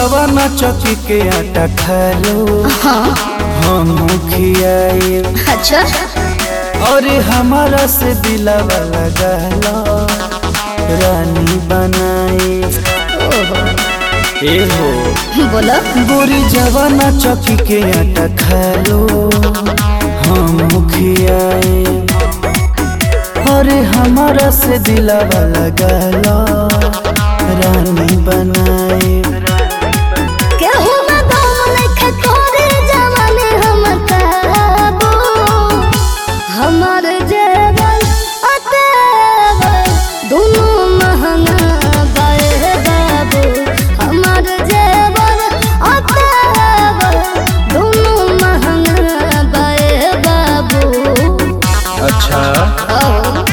जवाना चौकी के आटा खा लो हम खियाए अच्छा और हमारा से दिलावा लगा लो रानी बनाए ए हो बोलो गोरी जवाना चौकी के आटा खा लो हम खियाए और हमारा से दिलावा लगा लो रानी बनाए केहू ना दम नइखे तोरे जवानी हम काबू हमर जेवर अतेवर दुनू महंगा बाए बाबू हमर जेवर अतेवर दुनू महंगा बाए बाबू अच्छा ओ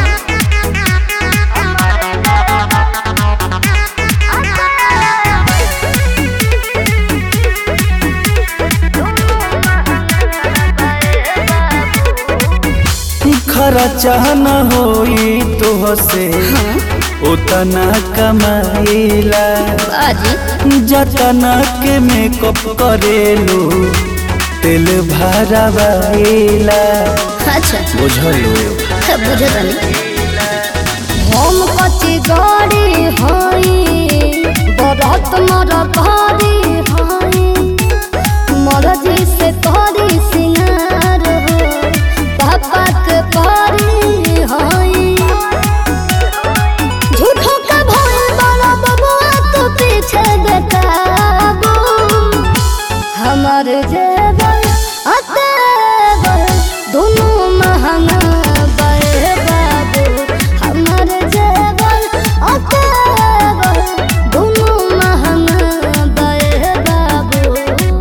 खरा चाहना होई तो से उतना कमाइला बाजी जतना के मेकअप करेलू तेल भरावाइला अच्छा बुझलो बुझतनी हम कच्ची गाड़ी हई बरत मर भारी हई मरजी से करी सिंगार हो पापा के पारी हई झूठो का भय बड़ा बबुआ तो पीछे बेटाबू हमर जेवर अतेवर दोनों महंगा बे बाबू हमर जेवर अतेवर दोनों महंगा बे बाबू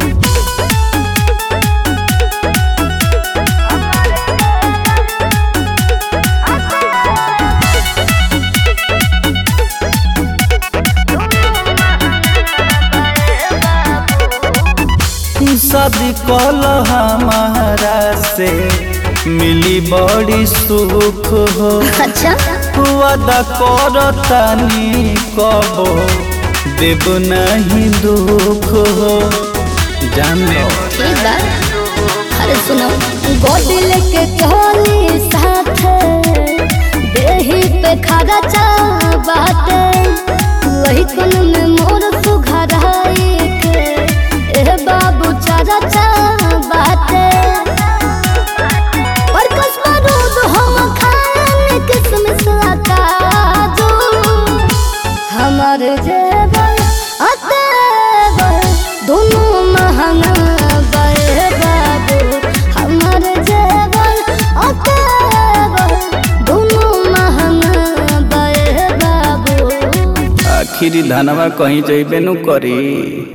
शादी कल हमारा से मिली बड़ी सुख हो अच्छा वादा करतानी कबो देव नहीं दुख हो जान लो ठीक बा अरे सुनो गोदी लेके चली साथ देही पे खड़ा चा बाटे वही कुन में मोर सुघराई के ए बाबू चारा चा बाटे और कसमा दूध हम खाने किसमिस काजू हमर जेवर अतेवर दोनों महंगा बे बाबू हमर जेवर अतेवर दोनों महंगा बे बाबू आखिरी धनवा कहीं जइबे नु करी